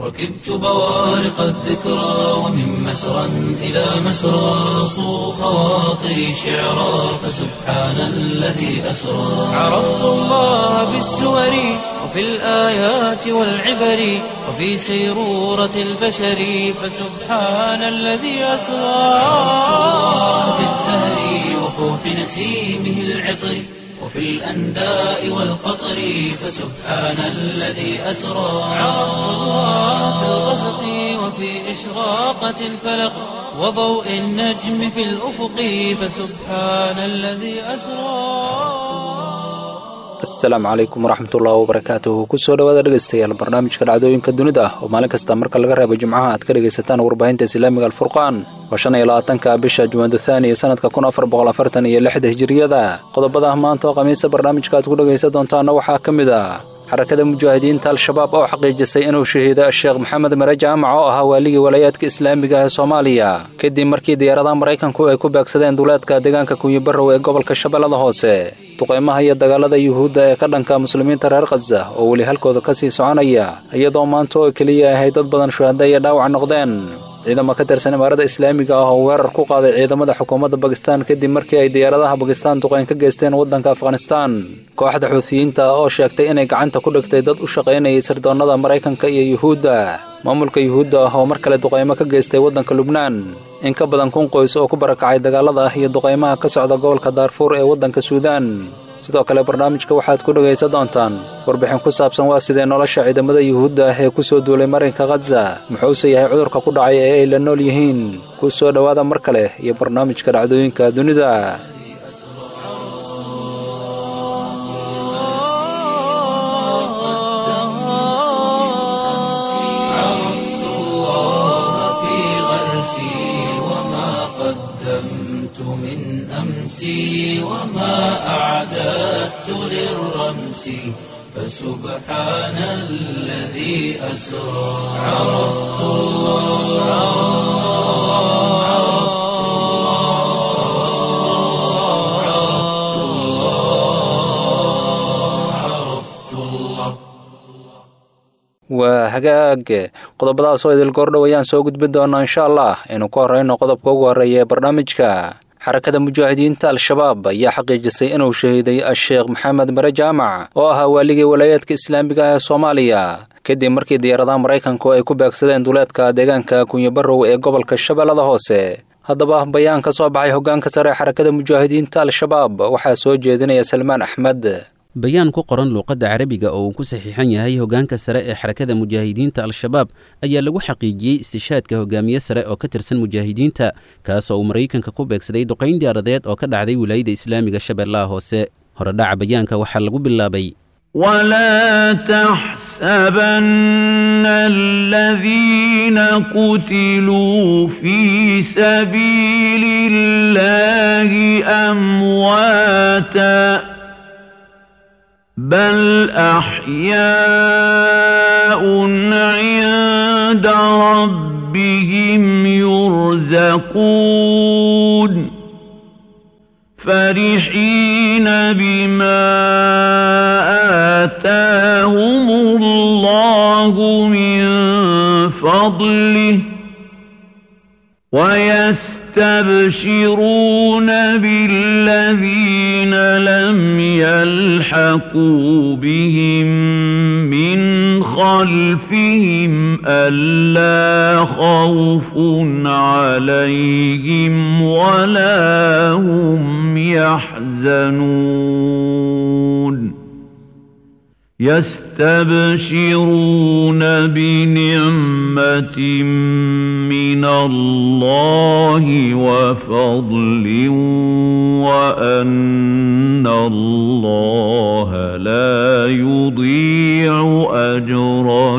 ركبت بوارق الذكرى ومن مسرى إلى مسرى صو خواطري شعرا فسبحان الذي أسرى عرفت الله بالسور وفي الآيات والعبر وفي سيرورة البشر فسبحان الذي أسرى في الزهر وفوح نسيمه العطر وفي الأنداء والقطر فسبحان الذي أسرى عرفت الله في الغسق وفي إشراقة الفلق وضوء النجم في الأفق فسبحان الذي أسرى asalaamu calaykum waraxmatullahi wabarakaatuhu kusoo dhawaada dhegaystayaal barnaamijka dhacdooyinka dunida oo maalin kasta marka laga reebo jimcaha aad ka dhegaysataan warbaahinta islaamiga alfurqaan waa shan iyo labaatanka bisha jumaada thaaniya sanadka kun afar boqol afartan iyo lixda hijiriyada qodobada maanta oo khamiisa barnaamijka aad ku dhegaysan doontaana waxaa ka mid ah xarakada mujaahidiinta al-shabaab oo xaqiijisay inuu shahiido sheekh maxamed mere jaamac oo ahaa waaligii walaayaadka islaamiga ee soomaaliya kadib markii diyaaradaha maraykanku ay ku beegsadeen duleedka deegaanka kunyibarow ee gobolka shabeellada hoose duqaymaha iyo dagaalada yuhuudda ee ka dhanka muslimiinta reer khaza oo weli halkooda ka sii soconaya iyadoo maanta oo keliya ahay dad badan shuhada iyo dhaawac noqdeen ciidamo ka tirsan imaarada islaamiga ah oo weerar ku qaaday ciidamada xukuumadda bakistan kadib markii ay diyaaradaha bakistan duqayn ka geysteen waddanka afghanistan kooxda xuutiyiinta oo sheegtay inay gacanta ku dhigtay dad u shaqaynayay sirdoonnada maraykanka iyo yuhuudda maamulka yuhuudda ah oo mar kale duqaymo ka geystay waddanka lubnaan in ka badan kun qoys oo ku barakacay dagaalada ah iyo duqaymaha ka socda gobolka daarfuur ee waddanka suudaan sidoo kale barnaamijka waxaad ku dhegaysan doontaan warbixin ku saabsan waa sidee nolosha ciidamada yuhuudda ah ee ku soo duulay marinka khaza muxuuse yahay cudurka ku dhacay ee ay la nool yihiin ku soo dhowaada mar kale iyo barnaamijka dhacdooyinka dunida عرفت الله في غرسي وما قدمت من أمسي وما أعددت للرمس فسبحان الذي أسرى عرفت الله عرفت الله عرفت الله عرفت الله waa hagaag qodobadaas oo idil goordhow ayaan soo gudbin doonaa insha allah aynu ku horrayno qodobka ugu horreeya ee barnaamijka xarakada mujaahidiinta al-shabaab ayaa xaqiijisay inuu shahiiday a-sheekh maxamed mere jaamac oo ahaa waaligii walaayaadka islaamiga ah ee soomaaliya kadib markii diyaaradaha maraykanku ay ku beegsadeen duleedka deegaanka kunyibarow ee gobolka shabeellada hoose haddaba bayaan ka soo baxay hoggaanka sare ee xarakada mujaahidiinta al-shabaab waxaa soo jeedinaya salmaan axmed bayaan ku qoran luuqadda carabiga oo uu ku saxiixan yahay hoggaanka sare ee xarakada mujaahidiinta al-shabaab ayaa lagu xaqiijiyey istishaadka hogaamiye sare oo ka tirsan mujaahidiinta kaas oo uu maraykanka ku beegsaday duqayn diyaaradeed oo ka dhacday wilaayada islaamiga shabeellaha hoose horedhaca bayaanka waxaa lagu bilaabay ولا تحسبن الذين قتلوا في سبيل الله أمواتا بل أحياء عند ربهم يرزقون فرحين بما آتاهم الله من فضله ويستبشرون بالذين لم يلحقوا بهم من خلفهم ألا خوف عليهم ولا هم يحزنون يستبشرون بنعمة من الله وفضل وأن الله لا يضيع أجر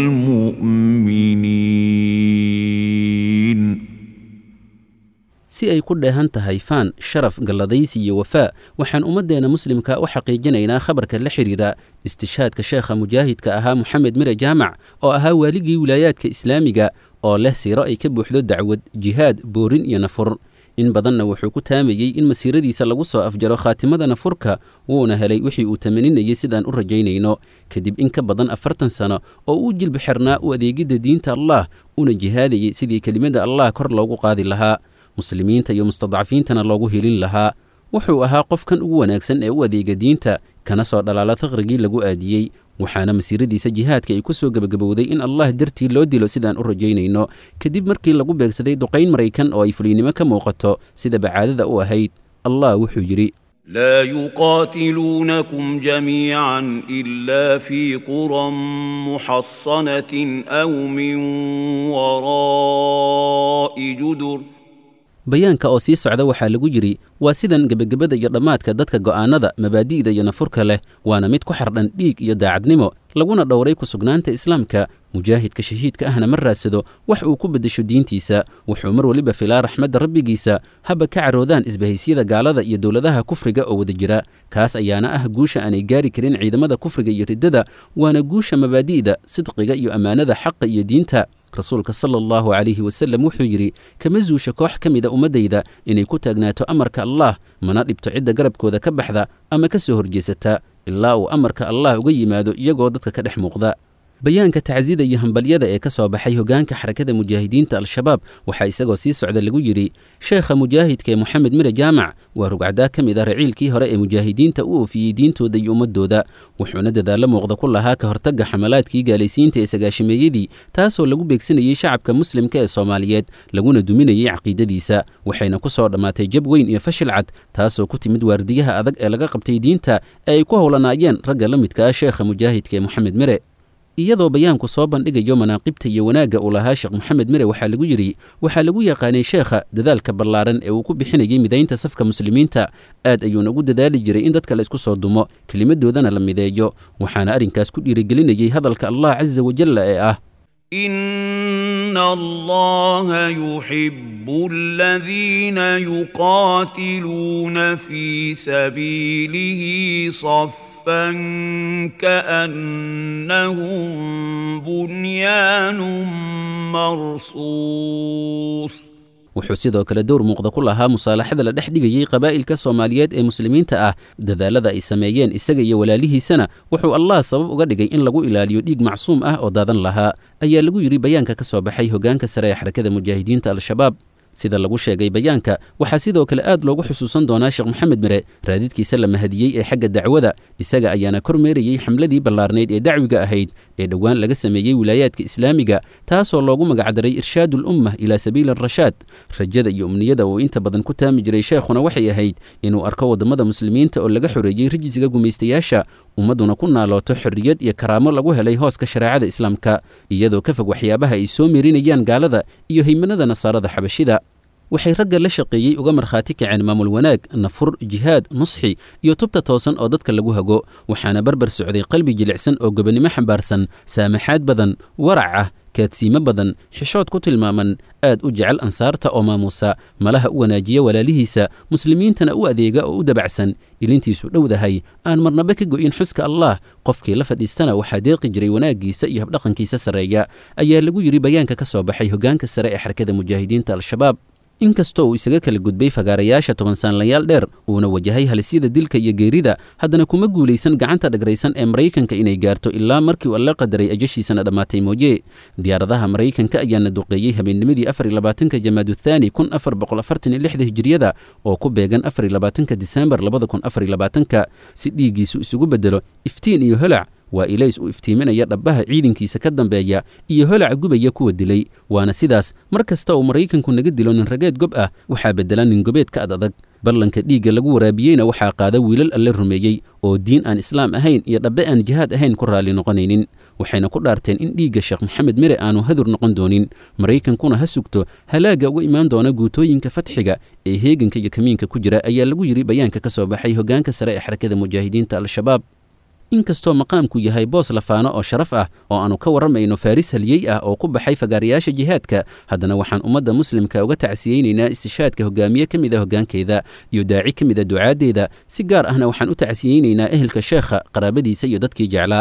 المؤمنين si ay ku dheehan tahay faan sharaf galladaysi iyo wafaa waxaan ummaddeena muslimka u xaqiijinaynaa khabarka la xidhiidha istishaadka sheekha mujaahidka ahaa moxamed mire jaamac oo ahaa waaligii wilaayaadka islaamiga oo leh siiro ay ka buuxdo dacwad jihaad boorin iyo nafur in badanna wuxuu ku taamayey in masiiradiisa lagu soo afjaro khaatimadana furka wuuna helay wixii uu tamaninayay sidaan u rajaynayno kadib in ka badan afartan sano oo uu jilbi xirnaa u adeegidda diinta allah una jihaadayay sidii kelimada allah kor loogu qaadi lahaa muslimiinta iyo mustadcafiintana loogu helin lahaa wuxuu ahaa qofkan ugu wanaagsan ee u adeega diinta kana soo dhalaala faqrigii lagu aadiyey waxaana masiiradiisa jihaadka ay ku soo gebagabowday in allah dartii loo dilo sidaan u rajaynayno kadib markii lagu beegsaday duqayn maraykan oo ay fuliynimo ka muuqato sida bacaadada u ahayd allah wuxuu yidhi لا يقاتلونكم جميعا إلا في قرى محصنة أو من وراء جدر bayaanka oo sii socda waxaa lagu yidhi waa sidan gebagabada iyo dhammaadka dadka go'aannada mabaadi'da iyo nafurka leh waana mid ku xardhan dhiig iyo daacadnimo laguna dhowray ku sugnaanta islaamka mujaahidka shahiidka ahna ma raadsado wax uu ku beddesho diintiisa wuxuu mar weliba filaa raxmadda rabbigiisa haba ka caroodaan isbahaysiyada gaalada iyo dowladaha kufriga oo wada jira kaas ayaana ah guusha aanay gaari karin ciidamada kufriga iyo riddada waana guusha mabaadi'da sidqiga iyo ammaanada xaqa iyo diinta rasuulka sala allahu calayhi wasallam wuxuu yidhi kama zuusha koox ka mida ummaddayda inay ku taagnaato amarka allah mana dhibto cidda garabkooda ka baxda ama ka soo horjeesata ilaa uu amarka allah uga yimaado iyagoo dadka ka dhex muuqda bayaanka tacsida iyo hambalyada ee ka soo baxay hogaanka xarakada mujaahidiinta al-shabaab waxaa isagoo sii socda lagu yidhi sheekha mujaahidka ee moxamed mire jaamac waa rugcdaa ka mid ah raciilkii hore ee mujaahidiinta u oofiyey diintooda iyo ummadooda wuxuuna dadaallo muuqda ku lahaa ka hortagga xamalaadkii gaalaysiinta ee sagaashameeyadii taasoo lagu beegsanayey shacabka muslimka ee soomaaliyeed laguna duminayey caqiidadiisa waxayna ku soo dhammaatay jab weyn iyo fashil cad taasoo ku timid waardiyaha adag ee laga qabtay diinta ee ay ku howlanaayeen ragga la midka ah sheekha mujaahidka ee moxamed mire iyadoo bayaanku soo bandhigayo manaaqibta iyo wanaagga uu lahaa sheekh moxamed mire waxaa lagu yidhi waxaa lagu yaqaanay sheekha dadaalka ballaaran ee uu ku bixinayay midaynta safka muslimiinta aad ayuuna ugu dadaali jiray in dadka la isku soo dumo kelimadoodana la mideeyo waxaana arrinkaas ku dhiirigelinayay hadalka allah casa wajalla ee ah إن الله يحب الذين يقاتلون في سبيله صفا كأنهم بنيان مرصوص wuxuu sidoo kale dowr muuqda ku lahaa musaalaxada la dhex dhigayey qabaa'ilka soomaaliyeed ee muslimiinta ah dadaalada ay sameeyeen isaga iyo walaalihiisana wuxuu allah sabab uga dhigay in lagu ilaaliyo dhiig macsuum ah oo daadan lahaa ayaa lagu yidhi bayaanka ka soo baxay hogaanka sare ee xarakada mujaahidiinta al-shabaab sida lagu sheegay bayaanka waxaa sidoo kale aad loogu xusuusan doonaa sheekh moxamed mire raadidkiisa la mahadiyey ee xagga dacwada isaga ayaana kormeerayey xamladii ballaarnayd ee dacwiga ahayd ee dhowaan laga sameeyey wilaayaadka islaamiga taasoo loogu magacdaray irshaadu lumma ilaa sabiili arashaad rajada iyo umniyada uu inta badan ku taami jiray sheekhuna waxay ahayd inuu arko waddamada muslimiinta oo laga xoreeyey rijisiga gumaystayaasha ummadduna ku naalooto xorriyad iyo karaamo lagu helay hooska shareecada islaamka iyadoo ka fog waxyaabaha ay soo meerinayaan gaalada iyo haymanada nasaarada xabashida waxay ragga la shaqeeyey uga markhaati kaceen maamul wanaag nafur jihaad nusxi iyo tubta toosan oo dadka lagu hago waxaana barbar socday qalbi jilicsan oo gobonnimo xambaarsan saamaxaad badan warac ah kaadsiimo badan xishood ku tilmaaman aad u jecel ansaarta oo maamuusa malaha u wanaajiya walaalihiisa muslimiintana u adeega oo u dabacsan ilintiisu dhowdahay aan marnaba ka go'in xuska allah qofkii la fadhiistana waxaa deeqi jiray wanaaggiisa iyo habdhaqankiisa sarreeya ayaa lagu yidhi bayaanka ka soo baxay hogaanka sare ee xarakada mujaahidiinta al-shabaab inkastoo uu isaga kala gudbay fagaarayaasha toban saanlayaal dheer uuna wajahay halisyada dilka iyo geerida haddana kuma guulaysan gacanta dhagraysan ee maraykanka inay gaarto ilaa markii uu alla qadaray ajashiisana dhammaatay mooye diyaaradaha maraykanka ayaana duqeeyey habeennimadii afar iyo labaatanka jamaadu thaani kun afar boqol afartan iyo lixda hijiriyada oo ku beegan afar iyo labaatanka disembar labada kun afar iyo labaatanka si dhiiggiisu isugu beddelo iftiin iyo holac waa ilays u iftiiminaya dhabbaha ciidankiisa ka dambeeya iyo holaca gubaya kuwa dilay waana sidaas mar kasta uu maraykanku naga dilo nin rageed gob ah waxaa beddela nin gobeed ka ad adag ballanka dhiigga lagu waraabiyeyna waxaa qaada wiilal alle rumeeyey oo diin aan islaam ahayn iyo dhabbe aan jihaad ahayn ku raalli noqonaynin waxayna ku dhaarteen in dhiigga sheekh maxamed mire aanu hadur noqon doonin maraykankuna ha sugto halaagga uga imaan doona guutooyinka fatxiga ee heeganka iyo kamiinka ku jira ayaa lagu yidhi bayaanka ka soo baxay hogaanka sare ee xarakada mujaahidiinta al-shabaab inkastoo maqaamku yahay boos lafaano oo sharaf ah oo aanu ka warramayno faaris haliyey ah oo ku baxay fagaarayaasha jihaadka haddana waxaan ummadda muslimka uga tacsiyeynaynaa istishaadka hogaamiye ka mid a hoggaankeeda iyo daaci ka mid a ducaaddeeda si gaar ahna waxaan u tacsiyeynaynaa ehelka sheekha qaraabadiisa iyo dadkii jeclaa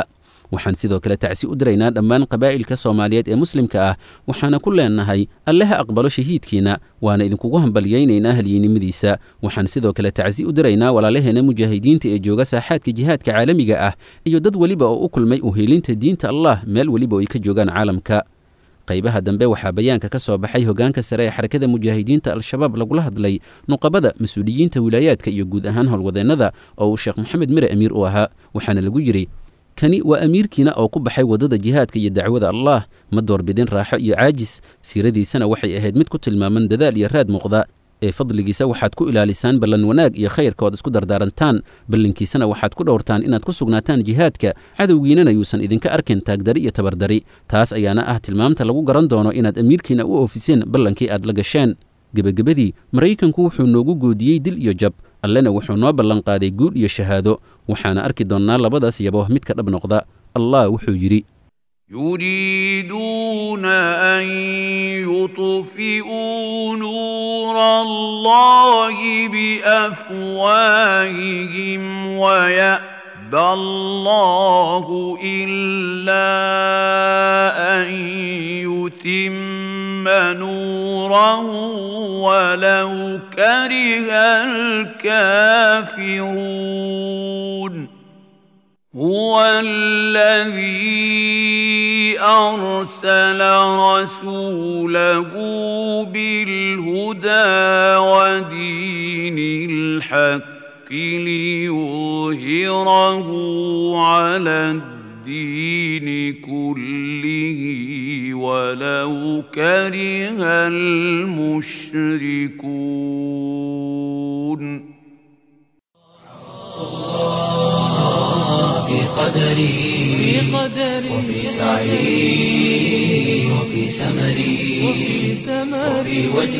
waxaan sidoo kale tacsi u diraynaa dhammaan qabaa'ilka soomaaliyeed ee muslimka ah waxaana ku leenahay alle ha aqbalo shahiidkiina waana idinkugu hambalyaynaynaa halyiinimadiisa waxaan sidoo kale tacsi u diraynaa walaalaheena mujaahidiinta ee jooga saaxaadka jihaadka caalamiga ah iyo dad weliba oo u kulmay uheelinta diinta allah meel weliba oo ay ka joogaan caalamka qaybaha dambe waxaa bayaanka ka soo baxay hogaanka sare ee xarakada mujaahidiinta al-shabaab lagula hadlay nuqabada mas-uuliyiinta wilaayaadka iyo guud ahaan howlwadeennada oo uu sheekh maxamed mire amiir u ahaa waxaana lagu yidhi kani waa amiirkiina oo ku baxay waddada jihaadka iyo dacwada allah ma doorbidin raaxo iyo caajis siiradiisana waxay ahayd mid ku tilmaaman dadaal iyo raad muuqda ee fadligiisa waxaad ku ilaalisaan ballan wanaag iyo khayrka ood isku dardaarantaan ballankiisana waxaad ku dhowrtaan inaad ku sugnaataan jihaadka cadowgiinana yuusan idinka arkin taagdari iyo tabardari taas ayaana ah tilmaamta lagu garan doono inaad amiirkiina u oofiseen ballankii aad la gasheen gebagabadii maraykanku wuxuu noogu goodiyey dil iyo jab allena wuxuu noo ballanqaaday guul iyo shahaado waxaana arki doonnaa labadaas yabo midka dhab noqda allah wuxuu yidhi يريدون أن يطفئوا نور الله بأفواههم ويأبى الله إلا أن يتم نوره ولو كره الكافرون هو الذي أرسل رسوله بالهدى ودين الحق ليظهره على الدين كله ولو كره المشركون في قدري وفي سعي وفي سمري وفي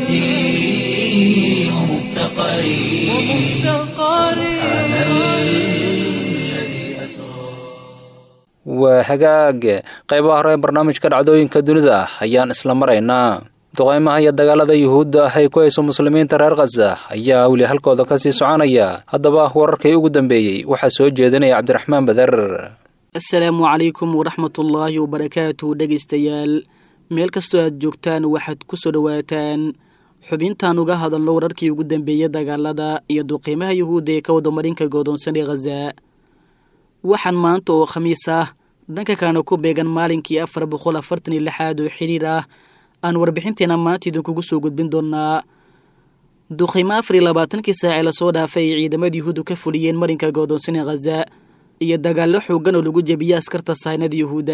وجدي ومفتقري سبحان الذي أسرى waa hagaag qaybaha hore ee barnaamijka dhacdooyinka dunida ayaan isla maraynaa duqaymaha iyo dagaalada yuhuudda ah ay ku hayso muslimiinta reer khaza ayaa weli halkooda ka sii soconaya haddaba wararkii ugu dambeeyey waxaa soo jeedinaya cabdiraxmaan bader asalaamu calaykum waraxmatullaahi wabarakaatu dhegaystayaal meel kastoo aad joogtaan waxaad ku soo dhowaataan xubintaan uga hadalno wararkii ugu dambeeyey dagaalada iyo duqiimaha yuhuudda ee ka wadamarinka goodoonsan ee khaza waxaan maanta oo khamiis ah dhanka kalena ku beegan maalinkii afar boqol afartan iyo lixaad oo xiriir ah aan warbixinteena maanta idinkugu soo gudbin doonaa duqiimo afar iyo labaatankii saacee lasoo dhaafay ay ciidamada yuhuuddu ka fuliyeen marinka goodoonsan ee khaza iyo dagaallo xooggan oo lagu jebiyey askarta saynada yuhuudda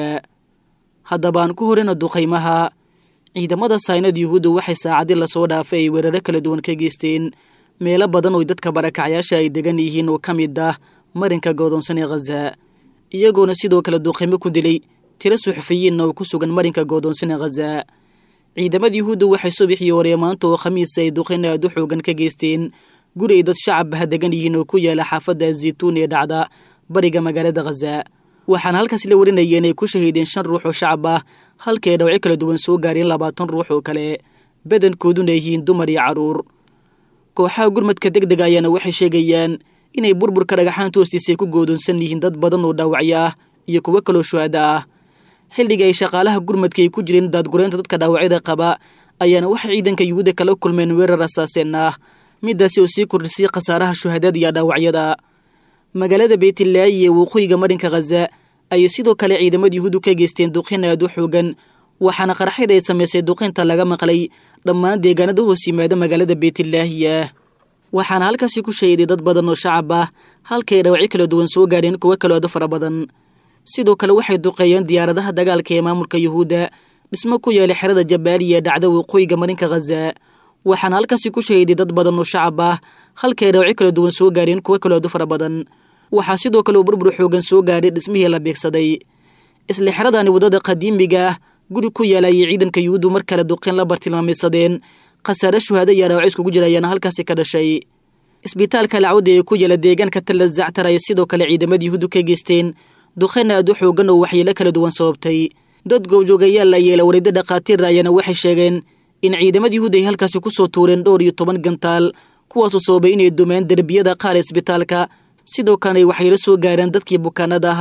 haddaba aan ku horeyna duqaymaha ciidamada saynada yuhuudda waxay saacadii lasoo dhaafay ay weeraro kala duwan ka geysteen meelo badan oo dadka barakacyaasha ay degan yihiin oo ka mid ah marinka goodoonsan ee khaza iyagoona sidoo kale duqaymo ku dilay tiro suxufiyiinna oo ku sugan marinka goodoonsan ee khaza ciidamada yuhuudda waxay subaxii hore maanta oo khamiisa ay duqayn aad u xoogan ka geysteen guri ay dad shacabbaha degan yihiin oo ku yaala xaafadda zaytuun ee dhacda bariga magaalada khaza waxaana halkaas la warinaya inay ku shahiideen shan ruux oo shacab ah halka ay dhawco kala duwan soo gaareen labaatan ruux oo kale badankooduna yihiin dumar iyo carruur kooxaha gurmadka deg dega ayaana waxay sheegayaan inay burburka dhagaxaanta hoostiisa ay ku goodoonsan yihiin dad badan oo dhaawacyo ah iyo kuwo kaloo shuhada ah xilliga ay shaqaalaha gurmadka ay ku jireen daadgureynta dadka dhaawacyada qaba ayaana waxay ciidanka yuhuudda kala kulmeen weerar asaaseen ah midaasi oo sii kordhisay khasaaraha shuhadada iyo dhaawacyada magaalada beytlaayi ee waqooyiga marinka khaza ayay sidoo kale ciidamada yuhuuddu ka geysteen duqin aad u xoogan waxaana qaraxyada ay samaysay duqinta laga maqlay dhammaan deegaanada hoos yimaada magaalada beytlaahi ah waxaana halkaasi ku shahiday dad badan oo shacab ah halkaay dhawacyo kala duwan soo gaadheen kuwo kaloo aad u fara badan sidoo kale waxay duqeeyeen diyaaradaha dagaalka ee maamulka yuhuudda dhismo ku yeelay xerada jabaaliya ee dhacda waqooyiga marinka khaza waxaana halkaasi ku shahiday dad badan oo shacab ah halkaay dhawacyo kala duwan soo gaadheen kuwo kaloo aad u fara badan waxaa sidoo kale uu burbur xoogan soo gaadhay dhismihii la beegsaday isla xeradani waddada qadiimiga ah guri ku yaala ayay ciidanka yuhuuddu mar kale duqeen la bartilmaamaysadeen khasaare shuhaado iyo dhaawaco iskugu jira ayaana halkaasi ka dhashay isbitaalka lacwada ee ku yaala deegaanka talla zactar ay sidoo kale ciidamada yuhuuddu ka geysteen duqeen aad u xoogan oo waxyeelo kala duwan sababtay dad goobjoogayaal la yeela wareeddo dhakhaatiir ayaana waxay sheegeen in ciidamada yuhuudda ay halkaasi ku soo tuureen dhowr iyo toban gantaal kuwaasoo sababay inay dumeen derbiyada qaar ee isbitaalka sidoo kalena ay waxyeelo soo gaareen dadkii bukaanada ahaa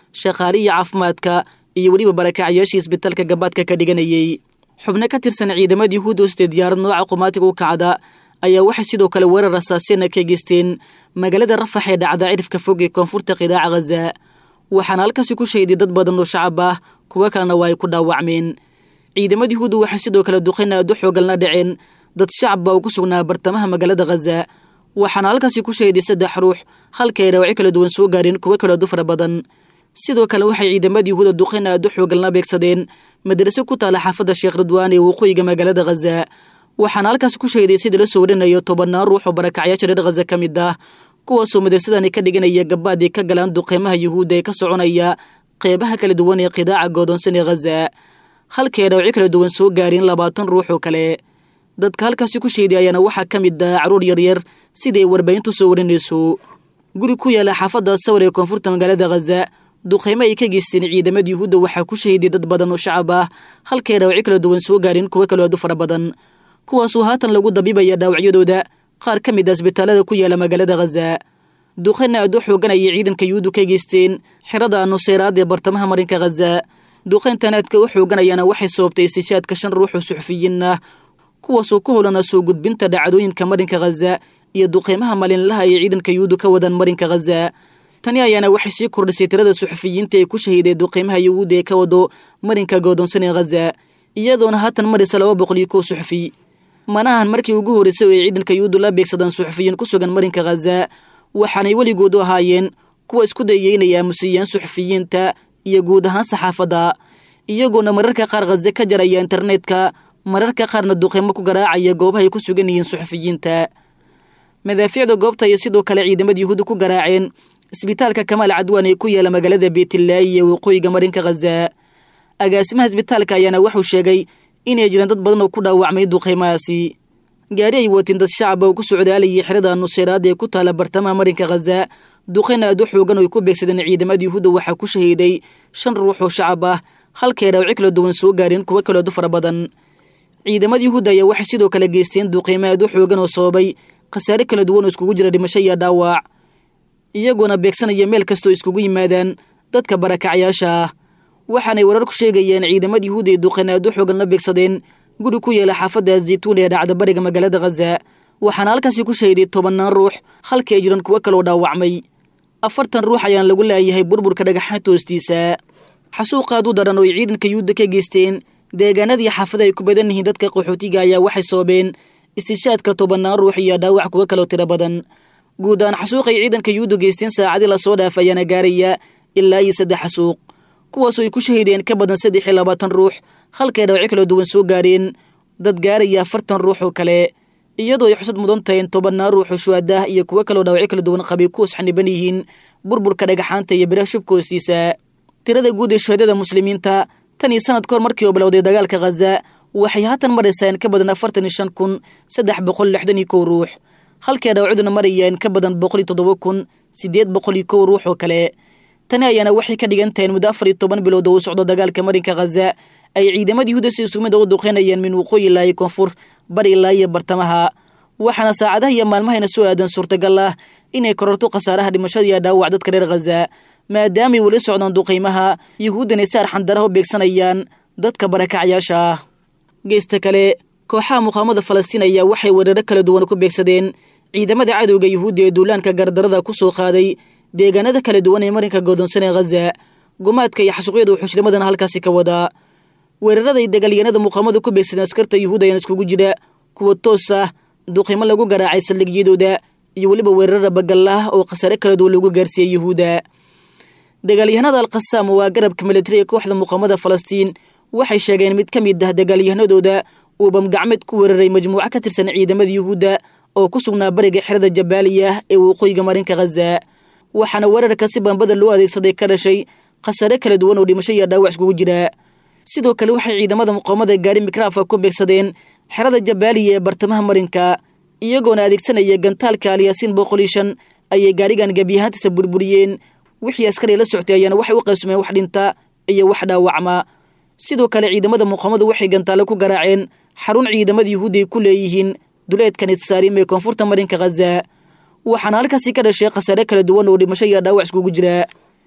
shaqaaliya caafimaadka iyo weliba barakacyaashii isbitaalka gabaadka ka dhiganayey xubno ka tirsan ciidamada yuhuudda hostee diyaarad nooca qumaatiga u kacda ayaa waxay sidoo kale weerar rasaasina ka geysteen magaalada rafax ee dhacda cirifka fog ee koonfurta qidaaca khaza waxaana halkaasi ku shayday dad badan oo shacab ah kuwo kalena waa ay ku dhaawacmeen ciidamada yuhuudda waxay sidoo kale duqayn aad u xoogalna dhaceen dad shacab baa uu ku sugnaa bartamaha magaalada khaza waxaana halkaasi ku shayday saddex ruux halka ay dhaawacyo kala duwan soo gaareen kuwo kaleedu fara badan sidoo kale waxay ciidamada yuhuuda duqayn aad u xoogalna beegsadeen madraso ku taala xaafadda sheekh ridwaan ee waqooyiga magaalada khaza waxaana halkaas ku shayday sida la soo warinayo tobannaan ruux oo barakacyaasha reer khaza ka mid ah kuwaasoo madrasadani ka dhiganaya gabaad ay ka galaan duqeymaha yuhuudda ee ka soconaya qeybaha kala duwan ee qidaaca goodoonsan ee khaza halkay dhaawacyo kala duwan soo gaareen labaatan ruux oo kale dadka halkaasi ku shayday ayaana waxaa ka mid ah carruur yaryar siday warbaahintu soo warinayso guri ku yaala xaafadda sawir ee koonfurta magaalada khaza duqeymo ay ka geysteen ciidamada yuhuudda waxaa ku shahiday dad badan oo shacab ah halkay dhaawacyo kala duwan soo gaareen kuwo kaloo aad u fara badan kuwaasoo haatan lagu dabiibaya dhaawacyadooda qaar ka mid a isbitaalada ku yaala magaalada khaza duqeyna aad u xoogan ayay ciidanka yuhuuddu ka geysteen xerada nuseyraad ee bartamaha marinka khaza duqeyntan aadka u xooganayaana waxay sababtay istishaadka shan ruux oo suxufiyiin ah kuwaasoo ku holana soo gudbinta dhacdooyinka marinka khaza iyo duqeymaha maalinlaha ay ciidanka yuhuuddu ka wadaan marinka khaza tani ayaana waxay sii kordhisay tirada suxufiyiinta ee ku shahiiday duqeymaha yuhuudda ee ka wado marinka goodoonsan ee khaza iyadoona haatan marisa laba boqol iyo kow suxufi manahan markii ugu horreysay oo ay ciidanka yuhuuddu la beegsadaan suxufiyiin ku sugan marinka khaza waxaanay weligoodu ahaayeen kuwa isku dayeynaya aamusiyaan suxufiyiinta iyo guud ahaan saxaafadda iyagoona mararka qaar khaze ka jaraya internetka mararka qaarna duqeymo ku garaacaya goobaha ay ku sugan yihiin suxufiyiinta madaafiicda goobta ayay sidoo kale ciidamada yuhuudda ku garaaceen isbitaalka kamaal cadwaan ee ku yaala magaalada beetilaayi ee waqooyiga marinka khaza agaasimaha isbitaalka ayaana wuxuu sheegay inay jiraan dad badan oo ku dhaawacmay duqeymahaasi gaari ay watiin dad shacaba oo ku socdaalayay xerada nuseyraad ee ku taala bartamaha marinka khaza duqeyn aad u xoogan oo ay ku beegsadeen ciidamada yuhuudda waxaa ku shahiiday shan ruux oo shacab ah halkay dhaawacyo kala duwan soo gaareen kuwo kaleedu fara badan ciidamada yuhuudda ayaa waxay sidoo kale geysteen duqeymo aad u xoogan oo sababay khasaare kala duwan oo iskugu jira dhimasho iyo dhaawac iyagoona beegsanaya meel kastoo iskugu yimaadaan dadka barakacyaasha ah waxaanay warar ku sheegayeen ciidamada yuhuudda ee duqeyn aad u xoogan la beegsadeen guri ku yaala xaafadda zaytuun ee dhacda bariga magaalada khaza waxaana halkaasi ku shahiday tobannaan ruux halkii ay jiraan kuwo kaloo dhaawacmay afartan ruux ayaan lagu laayahay burburka dhagaxaanta hoostiisa xasuuqaad u daran oo ay ciidanka yuhuudda ka geysteen deegaanadii xaafada ay ku badan yihiin dadka qaxootiga ayaa waxay sababeen istishaadka tobannaan ruux iyo dhaawac kuwo kaloo tiro badan guud ahaan xasuuqay ciidanka yuhuudda geysteen saacadii lasoo dhaaf ayaana gaaraya ilaa iyo saddex xasuuq kuwaasoo ay ku shahideen ka badan saddex iyo labaatan ruux halkay dhaawacyo kala duwan soo gaareen dad gaaraya afartan ruux oo kale iyadoo ay xusad mudan tahay in tobannaan ruux oo shuhadaah iyo kuwo kaloo dhaawacyo kala duwan qabay kuwas xaniban yihiin burburka dhagaxaanta iyo biraha shubka hoostiisa tirada guud ee shuhadada muslimiinta tan iyo sanad kahor markii oo bilowday dagaalka khaza waxay haatan maraysaa in ka badan afartan iyo shan kun saddex boqol lixdan iyo kow ruux halkay dhaawacduna maraya in ka badan boqol iyo toddoba kun siddeed boqol iyo kow ruux oo kale tani ayaana waxay ka dhigan tahay in muddo afar iyo toban bilood oo u socdo dagaalka marinka khaza ay ciidamada yuhuuda si isumida u duqeynayaan min waqooyi ilaa iyo koonfur bari ilaa iyo bartamaha waxaana saacadaha iyo maalmahayna soo aadan suurtagal ah inay kororto khasaaraha dhimashada iyo dhaawac dadka reer khaza maadaamay weli socdaan duqeymaha yuhuuddana si arxandaraha u beegsanayaan dadka barakacyaasha ah geesta kale kooxaha muqaamada falastiin ayaa waxay weeraro kala duwan ku beegsadeen ciidamada cadowga yuhuudda ee duulaanka gardarada ku soo qaaday deegaanada kala duwan ee marinka godoonsan ee khaza gumaadka iyo xasuuqyada wuxuushnimadana halkaasi ka wadaa weerarada iyo dagaalyanada muqaamada ku beegsadeen askarta yuhuud ayaan iskugu jira kuwa toos ah duqimo lagu garaacay saldhigyadooda iyo weliba weerarada bagallah oo khasaare kala duwan lagu gaarsiiyey yuhuudda dagaalyahanada alkhasaam waa garabka militari ee kooxda muqaamada falastiin waxay sheegeen mid ka mid ah dagaalyahanadooda uu bamgacmeed ku weeraray majmuuco ka tirsan ciidamada yuhuudda oo ku sugnaa bariga xerada jabaaliya ee waqooyiga marinka khaza waxaana weerarka si bambada loo adeegsaday ka dhashay khasaare kala duwan oo dhimasho iyo dhaawac iskugu jira sidoo kale waxay ciidamada muqaamada gaari mikraafa ku beegsadeen xerada jabaaliya ee bartamaha marinka iyagoona adeegsanaya gantaalka alyaasiin boqol iyo shan ayay gaarigan gebiyahaantiisa burburiyeen wixii askari la soctay ayaana waxay u qaybsameen wax dhinta iyo wax dhaawacma sidoo kale ciidamada muqaamadu waxay gantaale ku garaaceen xarun ciidamada yuhuudda ay ku leeyihiin duleedka nitsaarim ee koonfurta marinka khaza waxaana halkaasi ka dhashay khasaare kala duwan oo dhimasho iyo dhaawac iskugu jira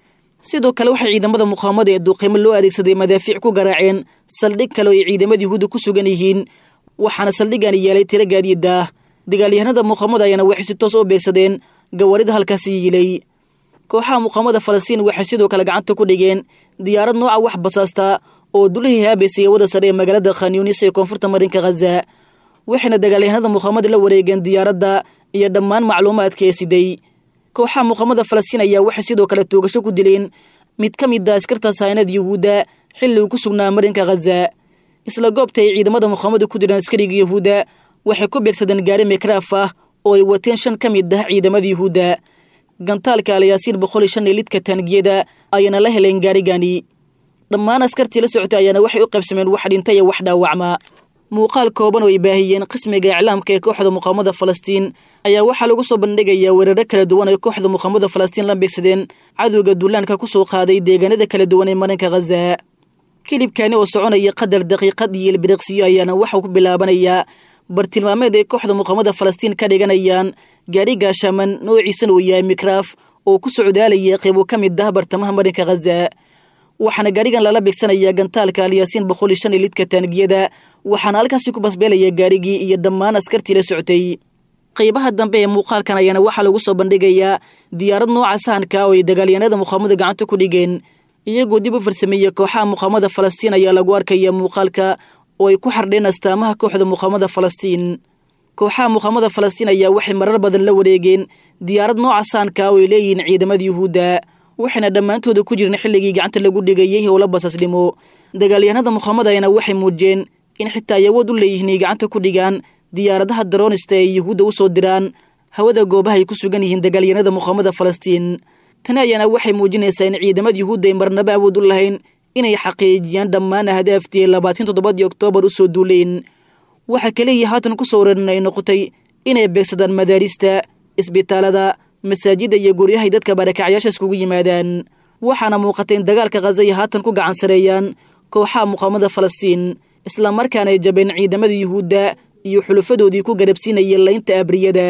sidoo kale waxay ciidamada muqaawamada ee duuqeymo loo adeegsaday madaafiic ku garaaceen saldhig kale oo ay ciidamada yuhuudda ku sugan yihiin waxaana saldhigani yeelay tiro gaadiidaah dagaalyahanada muqaamada ayaana waxay si toos u beegsadeen gawaarida halkaasi yiilay kooxaha muqaamada falastiin waxay sidoo kale gacanta ku dhigeen diyaarad nooca wax basaasta oo dulihii haabaysay wada sare ee magaalada khanyunis ee koonfurta marinka khaza waxayna dagaalyahanada muqaamada la wareegeen diyaaradda iyo dhammaan macluumaadka ee siday kooxaha muqaamada falastiin ayaa waxay sidoo kale toogasho ku dileen mid ka mid a askarta saynada yuhuudda xilli uu ku sugnaa marinka khaza isla goobta ay ciidamada muqaamada ku direen askariga yuhuudda waxay ku beegsadeen gaari mekraaf ah oo ay wateen shan ka mid ah ciidamada yuhuudda gantaalka alyaasiin boqol iyo shan ee lidka taangiyada ayaana la heleen gaarigani dhammaan askartii la socotay ayaana waxay u qaybsameen wax dhinta iyo wax dhaawacma muuqaal kooban oo ay baahiyeen qismiga iclaamka ee kooxda muqaamada falastiin ayaa waxaa lagu soo bandhigayaa weeraro kala duwan ay kooxda muqaamada falastiin la beegsadeen cadowga duulaanka ku soo qaaday deegaanada kala duwan ee marinka khaza kilibkani oo soconaya qadar daqiiqad iyo ilbiriqsiyo ayaana waxau ku bilaabanayaa bartilmaameed ay kooxda muqaamada falastiin ka dhiganayaan gaari gaashaman noociisana uu yahay mikraaf oo ku socdaalaya qeybo ka mid ah bartamaha marinka khaza waxaana gaarigan lala beegsanayaa gantaalka alyaasiin boqol iyo shan iyo lidka taangiyada waxaana halkaasi ku basbeelaya gaarigii iyo dhammaan askartii la socotay qaybaha dambe ee muuqaalkan ayaana waxaa lagu soo bandhigayaa diyaarad nooca sahanka oo ay dagaalyahanada muqaamada gacanta ku dhigeen iyagoo dib u farsameeyey kooxaha muqaamada falastiin ayaa lagu arkaya muuqaalka oo ay ku xardheen astaamaha kooxda muqaamada falastiin kooxaha muqaamada falastiin ayaa waxay marar badan la wareegeen diyaarad nooca sahanka oo ay leeyihiin ciidamada yuhuudda waxayna dhammaantooda ku jireen xilligii gacanta lagu dhigayay howla basasnimo dagaalyahanada muqaamada ayaana waxay muujiyeen in xitaa ay awood u leeyihiin ay gacanta ku dhigaan diyaaradaha daroonista ee yuhuudda u soo diraan hawada goobaha ay ku sugan yihiin dagaalyahanada muqaamada falastiin tani ayaana waxay muujinaysaa in ciidamada yuhuudda ay marnaba awood u lahayn inay xaqiijiyaan dhammaan ahdaaftii labaatan toddobadii oktoobar u soo duuleen waxa kaliya haatan ku soo wareeran ay noqotay inay beegsadaan madaarista isbitaalada masaajidda iyo guryahay dadka barakacyaasha iskugu yimaadaan waxaana muuqatay in dagaalka khaza ay haatan ku gacan sareeyaan kooxaha muqaamada falastiin islamarkaana ay jabeen ciidamada yuhuudda iyo xulufadoodii ku garabsiinayay laynta abriyada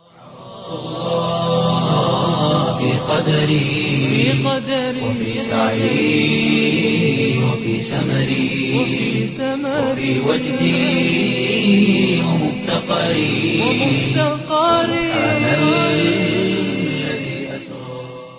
في قدري وفي سعي وفي سمري وفي وجدي ومفتقري سبحان الذي أسرى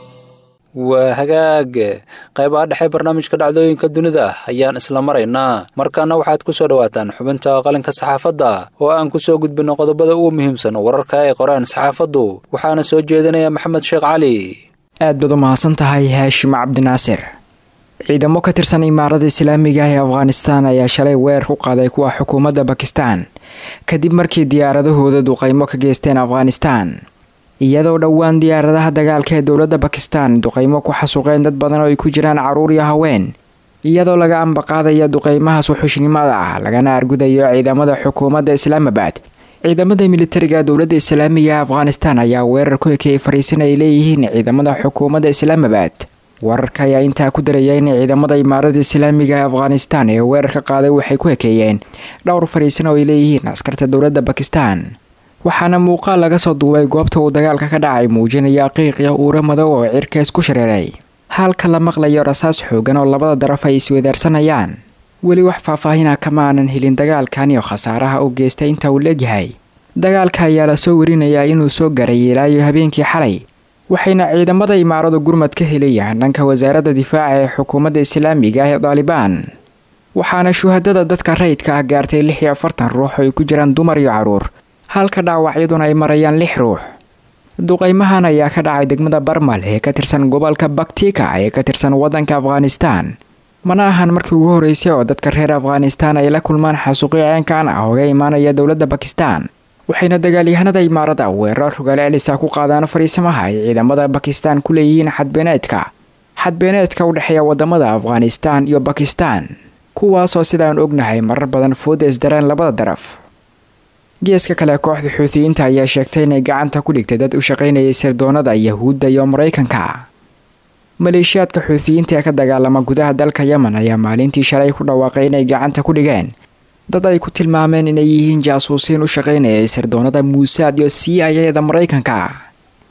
waa hagaag qaybaha dhexe barnaamijka dhacdooyinka dunida ayaan isla maraynaa markaana waxaad ku soo dhowaataan xubinta qalinka saxaafadda oo aan ku soo gudbinno qodobada ugu muhiimsan wararka ay qoraan saxaafaddu waxaana soo jeedinaya maxamed sheekh cali aad baad u mahadsan tahay haashim cabdinaasir ciidamo ka tirsan imaarada islaamiga ah ee afghanistan ayaa shalay weerar ku qaaday kuwa xukuumadda bakistan kadib markii diyaaradahooda duqaymo ka geysteen afghanistan iyadoo dhowaan diyaaradaha dagaalka ee dowladda bakistan duqaymo ku xasuuqeen dad badan oo ay ku jiraan caruur iyo haween iyadoo laga ambaqaadaya duqaymahaas wuxuushnimada ah lagana argudayo ciidamada xukuumadda islaamabad ciidamada militariga dowladda islaamiga afghanistan ayaa weerar ku ekeeyay fariisin ay leeyihiin ciidamada xukuumadda islaamabad wararka ayaa intaa ku daraya in ciidamada imaarada islaamiga ee afghanistan ee weerarka qaaday waxay ku ekeeyeen dhowr fariisin oo ay leeyihiin askarta dowladda bakistan waxaana muuqaal laga soo duubay goobta uu dagaalka ka dhacay muujinaya qiiqya uura madow oo cirka isku shareeray halka la maqlayo rasaas xoogan oo labada daraf ay iswedaarsanayaan weli wax faahfaahina kama aanan helin dagaalkan iyo khasaaraha u geystay inta uu leegyahay dagaalka ayaa lasoo warinayaa inuu soo garay ilaayo habeenkii xalay waxayna ciidamada imaaradu gurmad ka helayaan dhanka wasaaradda difaaca ee xukuumadda islaamiga ah ee daalibaan waxaana shuhadada dadka rayidka ah gaartay lix iyo afartan ruux oo ay ku jiraan dumar iyo caruur halka dhaawacyaduna ay marayaan lix ruux duqaymahan ayaa ka dhacay degmada barmal ee ka tirsan gobolka baktika ee ka tirsan waddanka afghanistan mana ahan markii ugu horeysay oo dadka reer afghanistan ay la kulmaan xasuuqyo ceenkan ah ooga imaanaya dowladda bakistan waxayna dagaalyahanada imaarada weerar rogaale celisa ku qaadaan fariisimaha ay ciidamada bakistan ku leeyihiin xadbeeneedka xadbeeneedka u dhexeeya wadamada afghanistan iyo bakistan kuwaasoo sidaan ognahay marar badan fooda isdareen labada daraf geeska kale kooxda xuutiyiinta ayaa sheegtay inay gacanta ku dhigtay dad u shaqaynayay sirdoonada yahuudda iyo maraykanka maleeshiyaadka xuutiyiinta ee ka dagaalama gudaha dalka yemen ayaa maalintii shalay ku dhawaaqay inay gacanta ku dhigeen dad ay ku tilmaameen inay yihiin jaasuusiin u shaqaynayay sirdoonada muusaad iyo c i a da maraykanka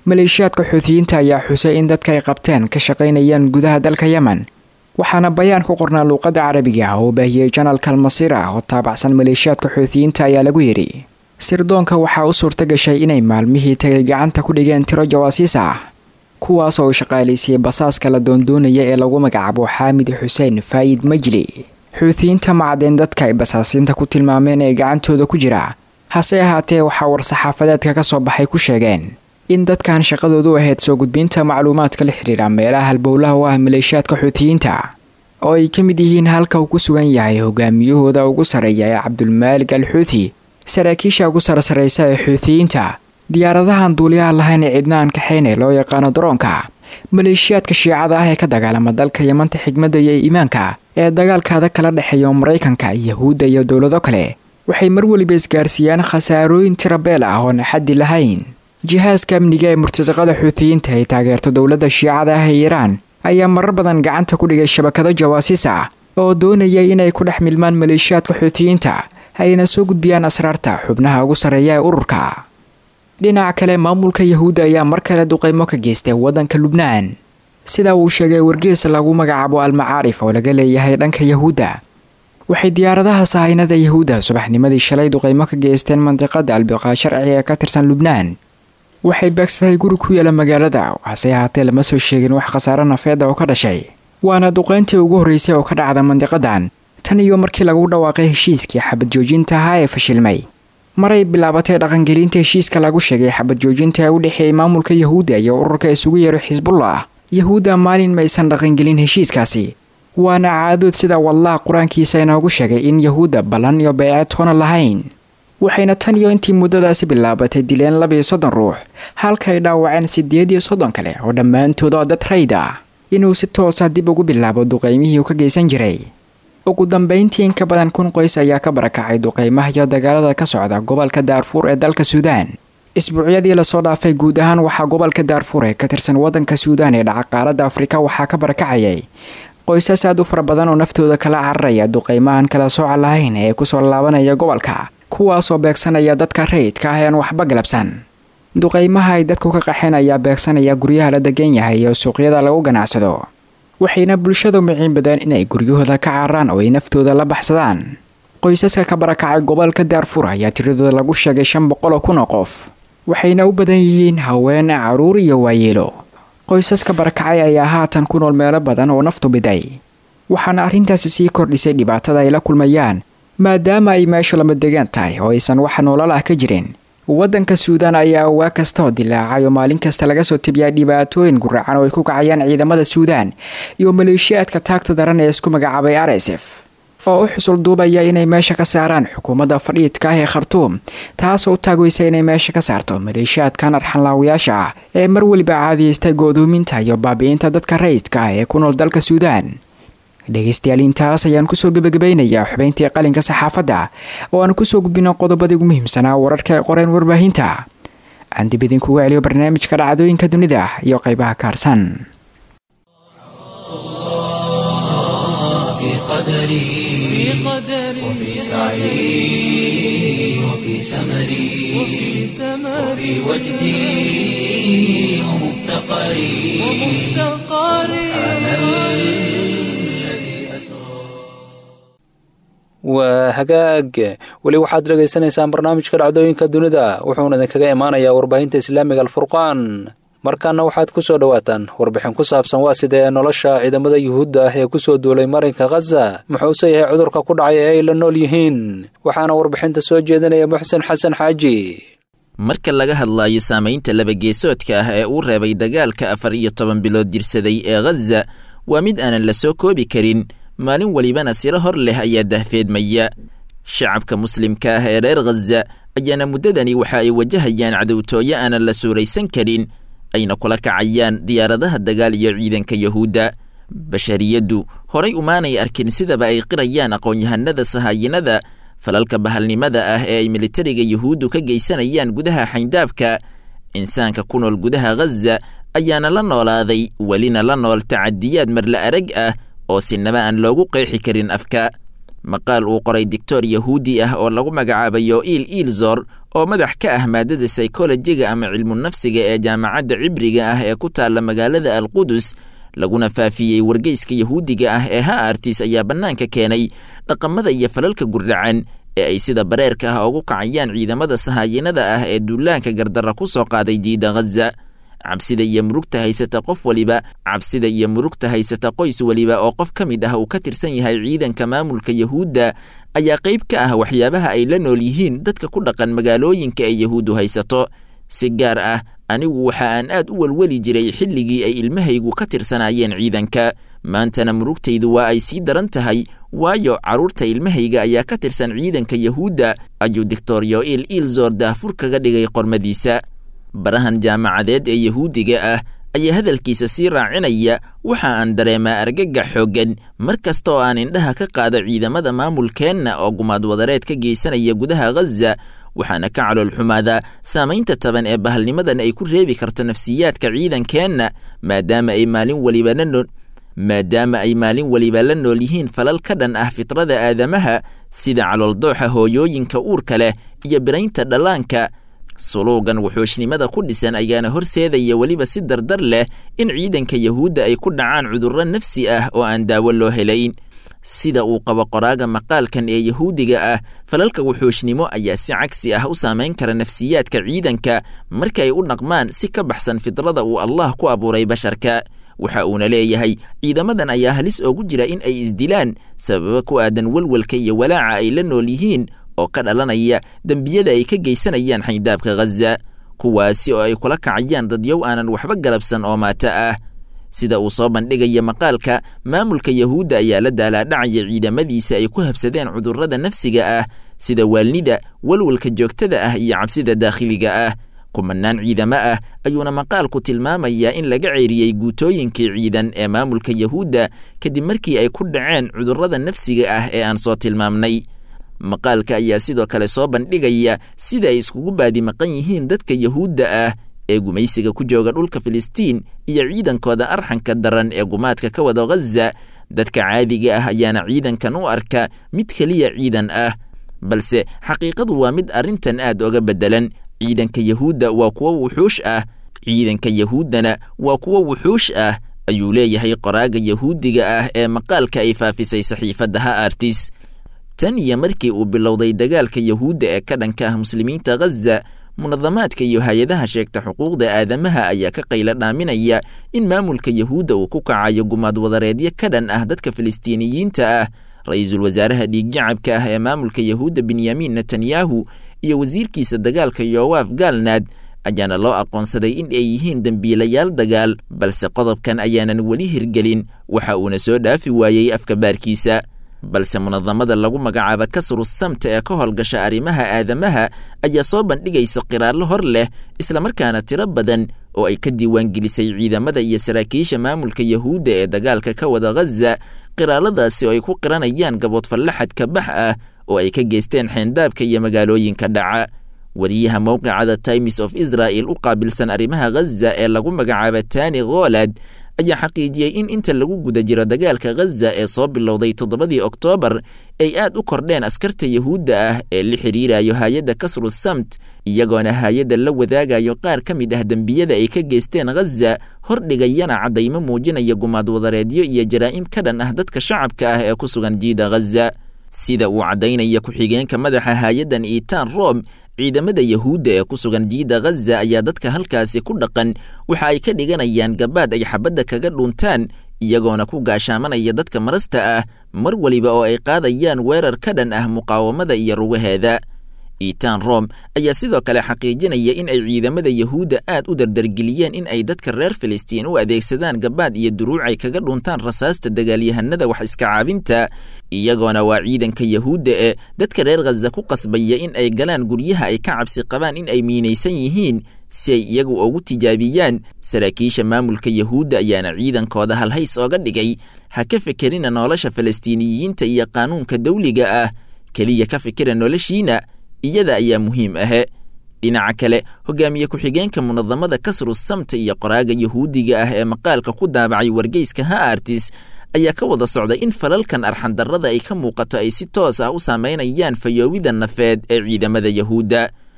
maleeshiyaadka xuutiyiinta ayaa xusay in dadka ay qabteen ka shaqaynayaan gudaha dalka yemen waxaana bayaan ku qornaa luuqadda carabiga ah oo baahiyey janaalka almasiir ah oo taabacsan maleeshiyaadka xuutiyiinta ayaa lagu yidhi sirdoonka waxaa u suurta gashay inay maalmihii tagay gacanta ku dhigeen tiro jawaasiis ah kuwaas oo shaqaalaysiiyey basaaska la doondoonaya ee lagu magacaabo xaamid xuseen faayid majli xuutiyiinta macadeen dadka ay basaasiinta ku tilmaameen ee gacantooda ku jira hase ahaatee waxaa war-saxaafadeedka ka soo baxay ku sheegeen in dadkan shaqadoodu ahayd soo gudbinta macluumaadka la xidhiira meelaha halbowlaha u ah maleeshiyaadka xuutiyiinta oo ay ka mid yihiin halka uu ku sugan yahay hogaamiyahooda ugu sarreeya ee cabdulmaalig al xuuthi saraakiisha ugu sarsaraysa ee xuutiyiinta diyaaradahan duuliyaha lahayn ee cidna aan kaxayne loo yaqaano daroonka maleeshiyaadka shiicada ah ee ka dagaalama dalka yamanta xigmadda iyo iimaanka ee dagaalkaada kala dhexeeya maraykanka yahuudda iyo dowlado kale waxay mar weliba isgaarsiiyaan khasaarooyin tirabeel ah oon xaddi lahayn jihaaska amniga ee murtasaqada xuutiyiinta ay taageerto dowladda shiicada ah ee iiraan ayaa marar badan gacanta ku dhigay shabakado jawaasiis ah oo doonaya inay ku dhex milmaan maleeshiyaadka xuutiyiinta ayna soo gudbiyaan asraarta xubnaha ugu sarreeya ee ururka dhinaca kale maamulka yahuudda ayaa mar kale duqaymo ka geystay waddanka lubnaan sida uu sheegay wargees lagu magacaabo almacaarif oo laga leeyahay dhanka yahuudda waxay diyaaradaha sahaynada yahuudda subaxnimadii shalay duqaymo ka geysteen mandiqada albiqaa sharci ee ka tirsan lubnaan waxay beegsaday guri ku yaala magaalada hase ahaatee lama soo sheegin wax khasaaro nafeeda oo ka dhashay waana duqayntii ugu horreysay oo ka dhacda mandiqadan tan iyo markii lagu dhawaaqay heshiiskii xabad joojinta ahaa ee fashilmay maray bilaabatay dhaqangelinta heshiiska lagu sheegay xabad joojinta ee u dhexeeyay maamulka yahuudda iyo ururka isugu yeero xisbullah yahuudda maalin maysan dhaqangelin heshiiskaasi waana caadood sida wallah qur-aankiisa inoogu sheegay in yahuudda ballan iyo beece toona lahayn waxayna tan iyo intii muddadaasi bilaabatay dileen labiyo soddon ruux halka ay dhaawaceen siddeed iyo soddon kale oo dhammaantood oo dad rayd ah inuu si toosa dib ugu bilaabo duqaymihii uu ka geysan jiray ugu dambeyntii in ka badan kun qoys ayaa ka barakacay duqaymaha iyo dagaalada ka socda gobolka daarfuur ee dalka suudaan isbuucyadii lasoo dhaafay guud ahaan waxaa gobolka daarfuur ee ka tirsan waddanka suudaan ee dhaca qaaradda afrika waxaa ka barakacayay qoysas aad u fara badan oo naftooda kala cararaya duqaymahan kala sooca lahayn ee kusoo laabanaya gobolka kuwaasoo beegsanaya dadka rayidka ah ean waxba galabsan duqaymaha ay dadku ka qaxeen ayaa beegsanaya guryaha la degan yahay iyo suuqyada lagu ganacsado waxayna bulshadu miciin badeen inay guryahooda ka cararaan oo ay naftooda la baxsadaan qoysaska ka barakacay gobolka daarfuur ayaa tiradooda lagu sheegay shan boqol oo kun oo qof waxayna u badan yihiin haween caruur iyo waayeelo qoysaska barakacay ayaa haatan ku nool meelo badan oo naftu biday waxaana arrintaasi sii kordhisay dhibaatada ay la kulmayaan maadaama ay meeshu lama degaan tahay oo aysan wax noolal ah ka jirin waddanka suudaan ayaa waa kasta oo dilaacay oo maalin kasta laga soo tebiyaa dhibaatooyin guracan oo ay ku kacayaan ciidamada suudaan iyo maleeshiyaadka taagta daran ee isku magacaabay r s f oo u xusul duubaya inay meesha ka saaraan xukuumadda fadhiidka ah ee khartuum taasoo u taagweysa inay meesha ka saarto maleeshiyaadkan arxanlaawayaasha ah ee mar weliba caadiyeystay go'doominta iyo baabi'inta dadka rayidka ah ee ku nool dalka suudaan dhegaystayaal intaas ayaan kusoo gebagabaynayaa xubayntii qalinka saxaafadda oo aan kusoo gudbino qodobadii ugu muhiimsanaa wararka ay qoreen warbaahinta aan dib idinkugu celiyo barnaamijka dhacdooyinka dunida iyo qaybaha kaarsan وفي سعي وفي سمري وفي وجدي ومفتقري سبحان الذي أسرى waa hagaag weli waxaad dhegaysanaysaan barnaamijka dhacdooyinka dunida wuxuuna idinkaga imaanayaa warbaahinta islaamiga alfurqaan markaana waxaad ku soo dhowaataan warbixin ku saabsan waa sidee nolosha ciidamada yuhuudda ah ee kusoo duulay marinka khaza muxuuse yahay cudurka ku dhacay ee ay la nool yihiin waxaana warbixinta soo jeedinaya muxsen xasan xaaji marka laga hadlaayo saamaynta labageesoodka ah ee uu reebay dagaalka afar iyo toban bilood jirsaday ee khaza waa mid aanan la soo koobi karin maalin welibana siro hor leh ayaa dahfeedmaya shacabka muslimka ah ee reer khaza ayaana muddadani waxa ay wajahayaan cadowtooyo aanan la suuraysan karin ayna kula kacayaan diyaaradaha dagaal iyo ciidanka yahuudda bashariyaddu horay umaanay arkin sidaba ay qirayaan aqoon-yahanada sahaayinada falalka bahalnimada ah ee ay militariga yuhuuddu ka geysanayaan gudaha xayndaabka insaanka ku nool gudaha khaza ayaana la noolaaday welina la nool tacadiyaad marla arag ah oo sinaba aan loogu qeexi karin afka maqaal uu qoray doctor yahuudi ah oo lagu magacaabayo iil iilzor oo madax ka ah maadada saykolojiga ama cilmunafsiga ee jaamacadda cibriga ah ee ku taalla magaalada alqudus laguna faafiyey wargeyska yahuudiga ah ee ha artis ayaa bannaanka keenay dhaqamada iyo falalka gurdhacan ee ay sida bareerka ah ugu kacayaan ciidamada sahaayinada ah ee duulaanka gardarra ku soo qaaday jiida ghaza cabsida iyo murugta haysata qof weliba cabsida iyo murugta haysata qoys weliba oo qof ka mid ah uu ka tirsan yahay ciidanka maamulka yahuudda ayaa qayb ka ah waxyaabaha ay la nool yihiin dadka ku dhaqan magaalooyinka ay yahuuddu haysato si gaar ah anigu waxa aan aad u welweli jiray xilligii ay ilmahaygu ka tirsanaayeen ciidanka maantana murugtaydu waa ay sii daran tahay waayo carruurta ilmahayga ayaa ka tirsan ciidanka yahuudda ayuu doctor yoil ilzor daafur kaga dhigay qormadiisa barahan jaamacadeed ee yahuudiga ah ayaa hadalkiisa sii raacinaya waxa aan dareemaa argagax xooggan mar kasta oo aan indhaha ka qaado ciidamada maamulkeenna oo gumaad wadareed ka geysanaya gudaha ghaza waxaana ka calool xumaadaa saamaynta taban ee bahalnimadan ay ku reebi karto nafsiyaadka ciidankeenna maadaama ay maalin weliba la nool maadaama ay maalin weliba la nool yihiin falal ka dhan ah fitrada aadamaha sida calooldooxa hooyooyinka uurka leh iyo biraynta dhallaanka suluugan wuxuushnimada ku dhisan ayaana horseedaya weliba si dardar leh in ciidanka yahuudda ay ku dhacaan cudurro nafsi ah oo aan daawo loo helayn sida uu qabo qoraaga maqaalkan ee yahuudiga ah falalka wuxuushnimo ayaa si cagsi ah u saamayn kara nafsiyaadka ciidanka marka ay u dhaqmaan si ka baxsan fidrada uu allah ku abuuray basharka waxa uuna leeyahay ciidamadan ayaa halis oogu jira in ay isdilaan sababa ku aadan welwelka iyo walaaca ay la nool yihiin oo ka dhalanaya dembiyada ay ka geysanayaan xaydaabka ghaza kuwaasi oo ay kula kacayaan dadyow aanan waxba galabsan oo maato ah sida uu soo bandhigaya maqaalka maamulka yahuudda ayaa la daalaadhacaya ciidamadiisa ay ku habsadeen cudurrada nafsiga ah sida waalnida walwalka joogtada ah iyo cabsida daakhiliga ah kumanaan ciidamo ah ayuuna maqaalku tilmaamayaa in laga ceeriyey guutooyinkii ciidan ee maamulka yahuudda kadib markii ay ku dhaceen cudurrada nafsiga ah ee aan soo tilmaamnay maqaalka ayaa sidoo kale soo bandhigaya sida ay iskugu baadi maqan yihiin dadka yahuudda ah ee gumaysiga ku jooga dhulka filistiin iyo ciidankooda arxanka daran ee gumaadka ka wada ghaza dadka caadiga ah ayaana ciidankan u arka mid keliya ciidan ah balse xaqiiqadu waa mid arrintan aad oga beddelan ciidanka yahuudda waa kuwo wuxuush ah ciidanka yahuuddana waa kuwo wuxuush ah ayuu leeyahay qoraaga yahuudiga ah ee maqaalka ay faafisay saxiifadda ha artis tan iyo markii uu bilowday dagaalka yahuudda ee ka dhanka ah muslimiinta ghaza munadamaadka iyo hay-adaha sheegta xuquuqda aadamaha ayaa ka qaylo dhaaminaya in maamulka yahuudda uu ku kacayo gumaad wadareedyo ka dhan ah dadka filistiiniyiinta ah ra-iisul wasaaraha dhiiggacabka ah ee maamulka yahuudda benyamin netanyahu iyo wasiirkiisa dagaalka yowaaf gaalnaad ayaana loo aqoonsaday in ay yihiin dembiilayaal dagaal balse qodobkan ayaanan weli hirgelin waxa uuna soo dhaafi waayey afkabaarkiisa balse munadamada lagu magacaabo kasru samta ee ka howlgasha arrimaha aadamaha ayaa soo bandhigaysa qiraallo hor leh islamarkaana tiro badan oo ay ka diiwaangelisay ciidamada iyo saraakiisha maamulka yahuudda ee dagaalka ka wada ghaza qiraalladaasi oo ay ku qiranayaan gaboodfallaxadka bax ah oo ay ka geysteen xeendaabka iyo magaalooyinka dhaca wariyaha mowqicada times of israel u qaabilsan arrimaha ghaza ee lagu magacaabo tani kholad ayaa xaqiijiyey in inta lagu guda jiro dagaalka ghaza ee soo bilowday toddobadii oktoobar ay aad u kordheen askarta yahuudda ah ee la xidhiirayo hay-adda kasru samt iyagoona hay-adda la wadaagayo qaar ka mid ah dembiyada ay ka geysteen ghaza hordhigayana caddaymo muujinaya gumaad wadareedyo iyo jaraa'im ka dhan ah dadka shacabka ah ee ku sugan jiida ghaza sida uu caddaynaya ku-xigeenka madaxa hay-addan iitaan rom ciidamada yahuudda ee ku sugan jiida ghaza ayaa dadka halkaasi ku dhaqan waxa ay ka dhiganayaan gabaad ay xabadda kaga dhuntaan iyagoona ku gaashaamanaya dadka marasta ah mar weliba oo ay qaadayaan weerar ka dhan ah muqaawamada iyo rugaheeda iitaan rom ayaa sidoo kale xaqiijinaya in ay ciidamada yahuudda aad u dardargeliyeen in ay dadka reer filistiin u adeegsadaan gabaad iyo duruuc ay kaga dhuntaan rasaasta dagaalyahanada wax iska caabinta iyagoona waa ciidanka yahuudda ee dadka reer khaza ku qasbaya in ay galaan guryaha ay ka cabsi qabaan in ay miinaysan yihiin si ay iyagu ugu tijaabiyaan saraakiisha maamulka yahuudda ayaana ciidankooda halhays ooga dhigay ha ka fekerina nolosha falastiiniyiinta iyo qaanuunka dawliga ah keliya ka fikira noloshiina iyada ayaa muhiim ahe dhinaca kale hogaamiye ku-xigeenka munadamada kasru samta iyo qoraaga yahuudiga ah ee maqaalka ku daabacay wargeyska ha artis ayaa ka wada socday in falalkan arxandarrada ay ka muuqato ay si toos ah u saameynayaan fayoowida nafeed ee ciidamada yahuudda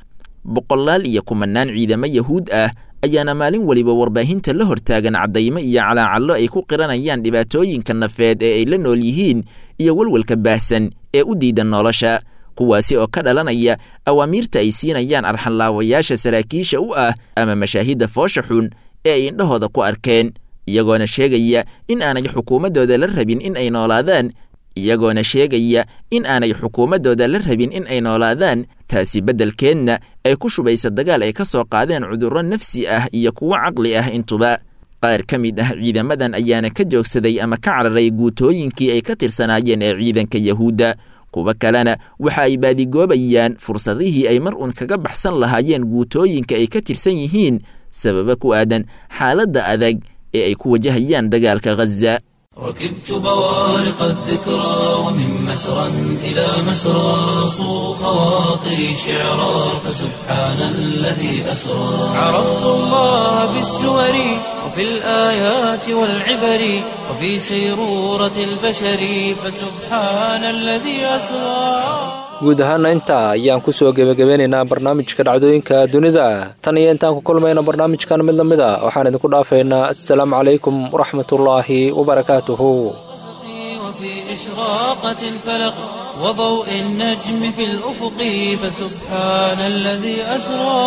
boqolaal iyo kumanaan ciidamo yahuud ah ayaana maalin weliba warbaahinta la hortaagan caddaymo iyo calaacallo ay ku qiranayaan dhibaatooyinka nafeed ee ay la nool yihiin iyo welwelka baahsan ee u diidan nolosha kuwaasi oo ka dhalanaya awaamiirta ay siinayaan arxanlaawayaasha saraakiisha u ah ama mashaahidda foosha xun ee ay indhahooda ku arkeen iyagoona sheegaya in aanay xukuumaddooda la rabin in ay noolaadaan iyagoona sheegaya in aanay xukuumaddooda la rabin in ay noolaadaan taasi beddelkeedna ay ku shubaysa dagaal ay ka soo qaadeen cudurro nafsi ah iyo kuwo caqli ah intuba qaar ka mid ah ciidamadan ayaana ka joogsaday ama ka cararay guutooyinkii ay ka tirsanaayeen ee ciidanka yahuudda kuwa kalena waxa ay baadigoobayaan fursadihii ay mar uun kaga baxsan lahaayeen guutooyinka ay ka tirsan yihiin sababa ku aadan xaaladda adag ee ay ku wajahayaan dagaalka ghaza ركبت بوارق الذكرى ومن مسرى إلى مسرى صو خواطري شعرا فسبحان الذي أسرى عرفت الله بالسور وفي الآيات والعبر وفي سيرورة البشر فسبحان الذي أسرى guud ahaana intaa ayaan ku soo gebagabeynaynaa barnaamijka dhacdooyinka dunida tan iyo intaan ku kulmayno barnaamijkan mid la mid a waxaan idinku dhaafaynaa assalaamu calaykum waraxmatullaahi wabarakaatuhu وفي إشراقة الفلق وضوء النجم في الأفق فسبحان الذي أسرى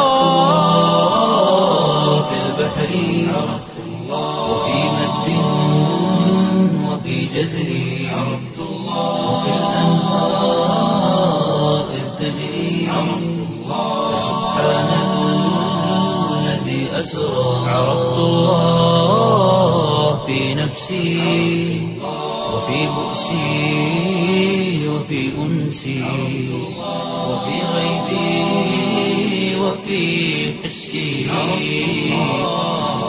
في البحر عرفت الله وفي مد وفي جزر عرفت الله وفي الأنهار إذ تجري عرفت الله فسبحان الذي أسرى عرفت الله في نفسي وفي بؤسي وفي أنسي وفي غيبي وفي حسي